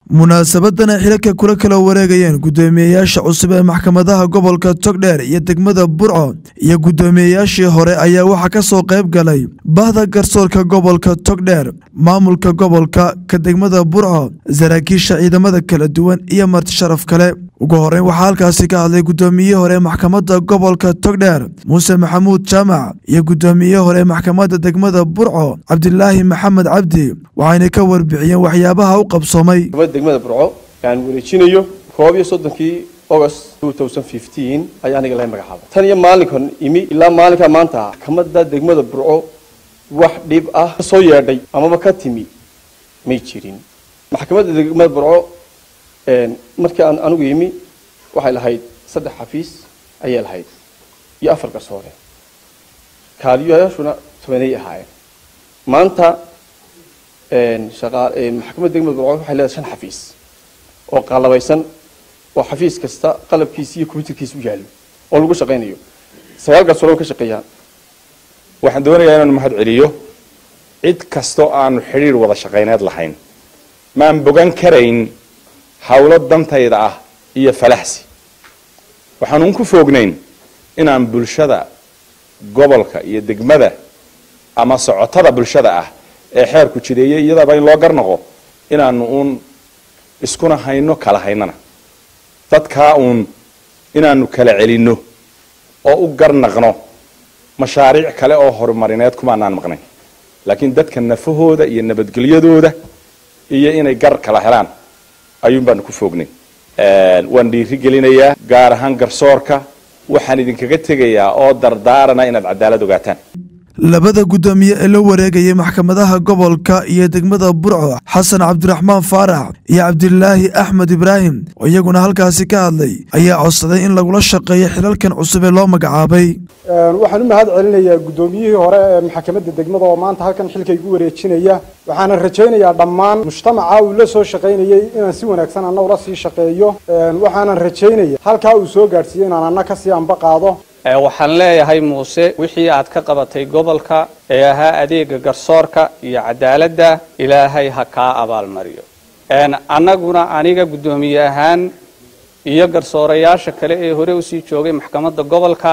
munaasabadan ay xilaka kula kala wareegayeen guddoomiyeyaasha cusub ee maxkamadaha gobolka togdheer iyo degmada burco iyo guddoomiyeyaashii hore ayaa waxaa ka soo qayb galay bahda garsoorka gobolka togdheer maamulka gobolka ka degmada burco saraakiisha ciidamada kala duwan iyo marti sharaf kale ugu horeyn waxaa halkaasi ka hadlay guddoomiyihii hore maxkamadda gobolka togdheer muuse maxamuud jaamac iyo guddoomiyihii hore maxkamadda degmada burco cabdilaahi maxamed cabdi waxayna ka warbixiyeen waxyaabaha u qabsoomay maxkamadda degmada burco aan wareejinayo koob iyo soddonkii august ayaa aniga laga magacaabay tan iyo maalinkan imi ilaa maalinkaa maanta maxkamadda degmada burco wax dhib ah ka soo yeedhay amaba ka timi may jirin maxkamadda degmada burco markii aan anigu yimi waxay lahayd saddex xafiis ayay lahayd iyo afar garsoore kaaliyayaashuna tobanay ahaayeen maanta maxkamadda degmada burco waxay leedahay shan xafiis oo qalabaysan oo xafiis kasta qalabkiisa iyo combyuterkiisa u yaallo oo lagu shaqaynayo sagaal garsoore ka shaqeeyaan waxaan doonayaa inaan mahad celiyo cid kastoo aanu xidhiir wada shaqayneed lahayn maan bogan karayn hawlo dantayda ah iyo falaxsi waxaanuun ku foognayn inaan bulshada gobolka iyo degmada ama socotada bulshada ah ee xeerku jireeyay iyadaaba in loo garnaqo inaanu uun iskuna hayno kala haynana dadkaa uun inaanu kala celinno oo u garnaqno mashaariic kale oo horumarineed kumaanaan maqnayn laakiin dadka nafahooda iyo nabadgelyadooda iyo inay gar kala helaan ayuun baanu ku foognay waan dhiiri gelinayaa gaar ahaan garsoorka waxaan idinkaga tegayaa oo dardaarana inaad cadaalad ogaataan labada guddoomiye ee la wareegayay maxkamadaha gobolka iyo degmada burco xasan cabdiraxmaan faarax iyo cabdilaahi axmed ibraahim oo iyaguna halkaasi ka hadlay ayaa codsaday in lagula shaqeeyo xilalkan cusub ee loo magacaabay waxaan u mahad celinayaa guddoomiyihii hore ee maxkamadda degmada oo maanta halkan xilka igu wareejinaya waxaana rajaynayaa dhammaan mujtamaca uu la soo shaqaynayay inaan si wanaagsan anna ula sii shaqeeyo waxaanan rajaynaya halkaa uu soo gaadhsiiyey inaan anna kasii anba qaado waxaan leeyahay muuse wixii aad ka qabatay gobolka ee ahaa adeega garsoorka iyo cadaaladda ilaahay ha kaa abaalmariyo annaguna aniga guddoomiye ahaan iyo garsoorayaasha kale ee hore usii joogay maxkamadda gobolka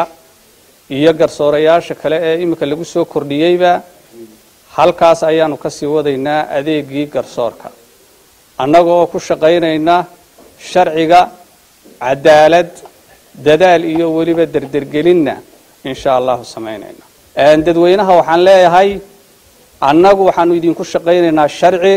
iyo garsoorayaasha kale ee iminka lagu soo kordhiyeyba halkaas ayaanu kasii wadaynaa adeegii garsoorka annagoo ku shaqaynayna sharciga cadaalad dadaal iyo weliba derdergelinna insha allahu samaynayna dadweynaha waxaan leeyahay annagu waxaanu idinku shaqaynaynaa sharci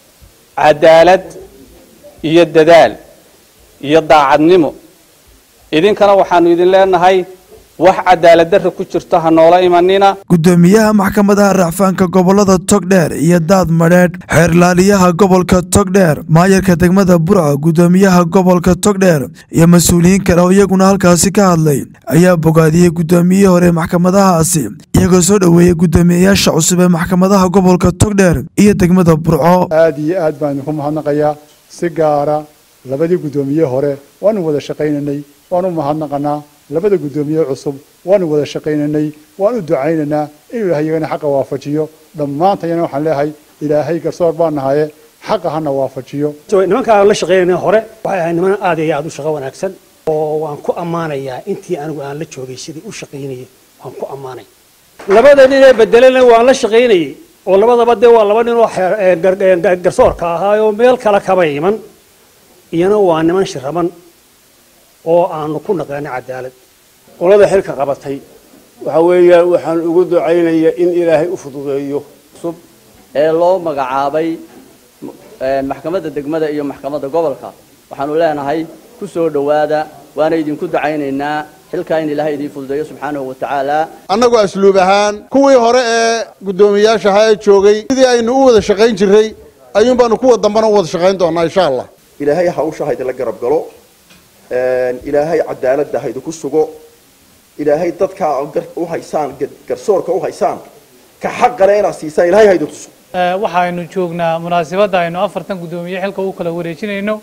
cadaalad iyo dadaal iyo daacadnimo idinkana waxaanu idin leenahay wax cadaaladdarra ku jirto ha noola imanina guddoomiyaha maxkamadaha racfaanka gobolada togdheer iyo daad madheedh xeerlaaliyaha gobolka togdheer maayarka degmada burco guddoomiyaha gobolka togdheer iyo mas-uuliyiin kale oo iyaguna halkaasi ka hadlay ayaa bogaadiyey guddoomiyihii hore maxkamadahaasi iyagoo soo dhoweeyey guddoomiyeyaasha cusub ee maxkamadaha gobolka togdheer iyo degmada burco aad iyo aad baan idinku mahadnaqayaa si gaara labadii guddoomiye hore waanu wada shaqaynaynay waanu mahadnaqanaa labada guddoomiye cusub waanu wada shaqaynaynay waan u ducaynaynaa inuu ilahay iyagana xaqa waafajiyo dhammaantayana waxaan leeyahay ilaahay garsoor baan nahaye xaqa hana waafajiyo nimanka aan la shaqaynayna hore waxay ahayd niman aad iyo aad u shaqo wanaagsan oo waan ku ammaanayaa intii anigu aan la joogay sidii u shaqaynayay waan ku ammaanay labada nin ee bedelena waan la shaqaynayay oo labadaba dee waa laba nin oo garsoorka ahaa oo meel kale kaba iman iyana waa niman shiraban oo aanu ku naqaano cadaalad qolada xilka qabatay waxa weeyaan waxaan ugu ducaynayaa in ilaahay u fududeeyo cusub ee loo magacaabay maxkamadda degmada iyo maxkamadda gobolka waxaanu leenahay ku soo dhowaada waana idinku ducaynaynaa xilkaa in ilaahay idiin fududeeyo subxaanahu wa tacaala annagu asluub ahaan kuwii hore ee guddoomiyayaasha ahaa ee joogay sidii aynu u wada shaqayn jirray ayuun baanu kuwa dambana u wada shaqayn doonaa insha allah ilaahay hawsha haydala garab galo ilaahay cadaaladda haydiku sugo ilaahay dadkaa u haysaan garsoorka u haysaan ka xaqale inaad siisaan ilahay haydi tuso waxaynu joognaa munaasabadda aynu afartan guddoomiye xilka u kala wareejinayno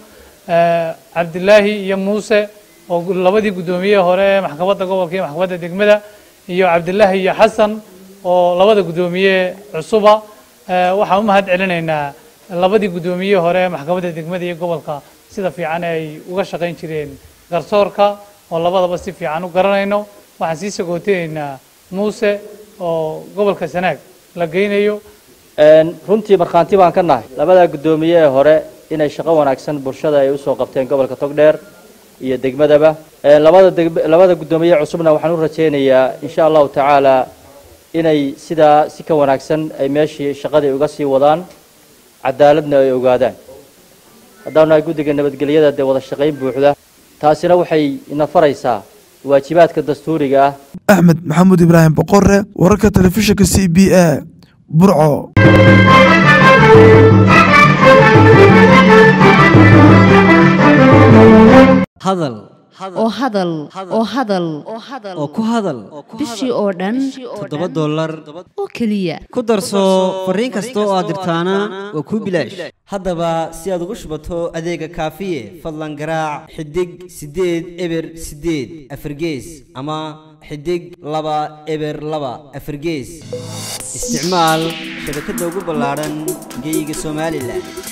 cabdilaahi iyo muuse oo labadii guddoomiye hore ee maxkamadda gobolka iyo maxkamadda degmada iyo cabdilaahi iyo xasan oo labada guddoomiye cusuba waxaan u mahad celinaynaa labadii guddoomiye hore ee maxkamadda degmada iyo gobolka sida fiican ay uga shaqayn jireen garsoorka oo labadaba si fiican u garanayno waxaan sii sagootenaynaa muuse oo gobolka sanaag la geynayo runtii markhaanti baan ka nahay labada guddoomiye ee hore inay shaqo wanaagsan bulshada ay usoo qabteen gobolka togdheer iyo degmadaba labada deg- labada guddoomiye cusubna waxaan u rajaynayaa insha allahu tacaala inay sidaa si ka wanaagsan ay meeshii shaqadii uga sii wadaan cadaaladna ay ogaadaan haddaanu nahay guddiga nabadgelyada dee wada shaqayn buuxda taasina waxay ina faraysaa waajibaadka dastuuriga ah axmed maxamuud ibraahim boqore wararka telefishinka c b a burco hadal oo hadal oo hadal oo ku hadal bishii oo dhan toddoba dollar oo keliya ku darso fariin kasta oo aad dirtaana waa kuu bilaash haddaba si aad ugu shubato adeega kaafiye fadlan garaac xidig siddeed eber siddeed afargees ama xidig laba eber laba afargees isticmaal shabakadda ugu ballaadhan geeyiga somalilan